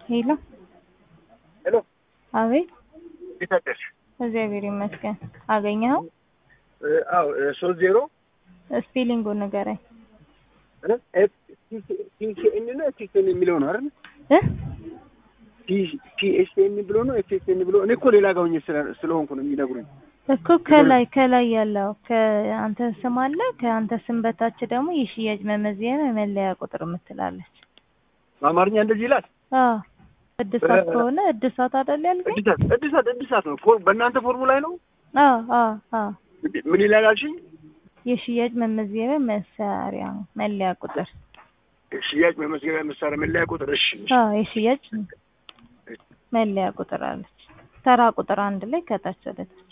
ሄሎ ሄሎ አቤት እንዴት አደርሽ? እግዚአብሔር ይመስገን አገኘኸው እ፣ አዎ ሶስት ዜሮ ስፔሊንጉን ንገረኝ ቲሲኤን ነው ኤፍኤስኤን የሚለው ነው አይደል? እ ቲኤስኤን ብሎ ነው ኤፍኤስኤን ብሎ እኔ እኮ ሌላ ጋር ሆኜ ስለ- ስለሆንኩ ነው የሚነግሩኝ። እኮ ከላይ ከላይ ያለው ከአንተ ስም አለ ከአንተ ስም በታች ደግሞ የሽያጭ መመዘኛ መለያ ቁጥር የምትላለች በአማርኛ እንደዚህ ይላል። አዎ እድሳት እ- ከሆነ እድሳት አይደል ያልከኝ እድሳት እድሳት እድሳት ነው ፎር- በእናንተ ፎርሙላ ላይ ነው። አዎ አዎ አዎ ምን ይላል አልሽኝ? የሽያጭ መመዝገቢያ መሳሪያ መለያ ቁጥር ሽያጭ መመዝገቢያ መሳሪያ መለያ ቁጥር። እሺ አዎ የሽያጭ መለያ ቁጥር አለች ተራ ቁጥር አንድ ላይ ከታች ወደ ታች